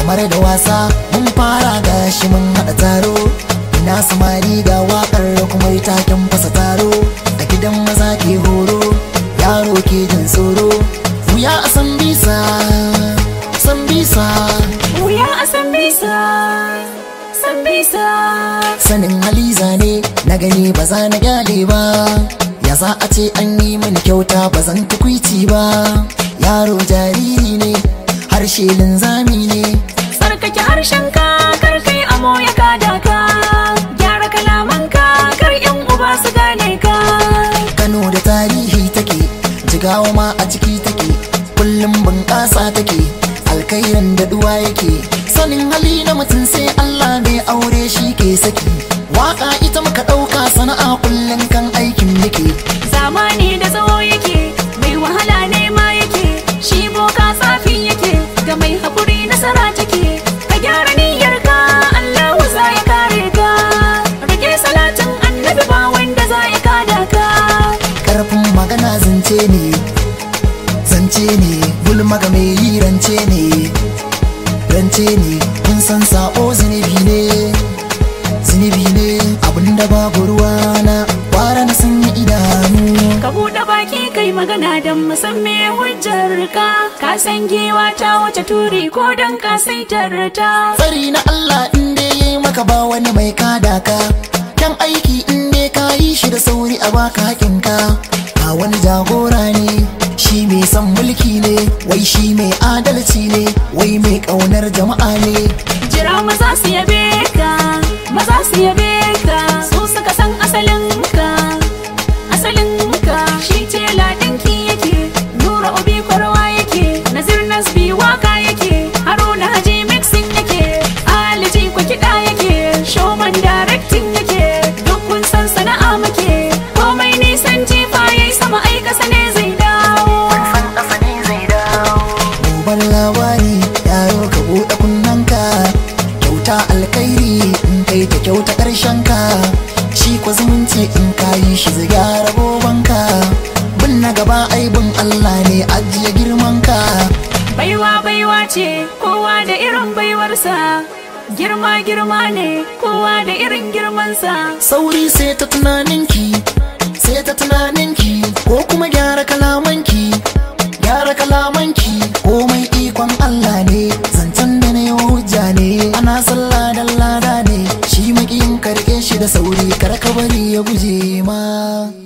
kamar da wasa mun fara gashi mun haɗa taro ina samari ga waƙar kuma taken fasa taro a gidan maza ke horo yaro ke jin tsoro wuya a san bisa san bisa Wuya a san bisa, san bisa. sanin hali zane na gani ba za na gyale ba ya za a ce an yi mini kyauta ba zan tukwici ba yaro jariri ne harshe linzami ne Tsarkake harshen ka, kar kai amo ya kada ka. Gyara kalaman ka, kar yan uba su gane ka. kano da tarihi take jigawa ma a ciki take kullum bunƙasa take alkairan da duwa yake sanin hali na mutum sai allah mai aure shi ke saki waka ita muka ɗauka sana'a kullum kan aikin muke Zamani da tsawo yake, mai wahala ne ma yake. Shi boka tsafi yake, ga mai haƙuri nasara take. Ka gyara niyyar ka, Allah za ya kare ka. Rage salatin annabi ba wanda za ya kada ka. karfin magana zance ne zance ne gulma ga mai yi rance ne rance ne kun san sa'o zunubi ne zunubi ne abinda babu ruwa na kwara na sanya idanu Ka buɗe baki kai magana don musamman hujjar ka Ka san giwa ta wace turi ko don ka saitar ta tsari na Allah in dai yayi maka ba wani mai kada ka kan aiki in dai ka yi shi da sauri a baka hakinka a wani jagora ne shi mai son mulki ne wai shi mai adalci ne wai mai kaunar jama'a ne Jira maza su yabe ka Maza su yabe ka Su suka san asalin ka Asalin ka Shi tela ɗinki yake Nura obi kwarwa yake Nazir Nasbi waka yake Haruna Haji mixing yake Aliji kwa kiɗa yake Showman directing yake Duk kun san sana'a muke Komai nisan jifa yayi sama ai ƙasa ne zai dawo gobar labari yaro ka buɗe kunnanka kyauta alkairi in kai ta kyauta ƙarshen ka shi kwa zumunci in ka yi shi zai gyara gobanka bin na gaba aibin Allah ne ajiye girman ka Baiwa baiwa ce kowa da irin baiwarsa Girma girma ne kowa da irin girmansa sauri sai ta tunaninki sai ta tunaninki ko kuma gyara kalamanki gyara kalamanki komai ikon Allah ne zancen da na yi hujja ne ana sallah da lada ne shi makiyin karke shi da sauri kar ka bari ya guje ma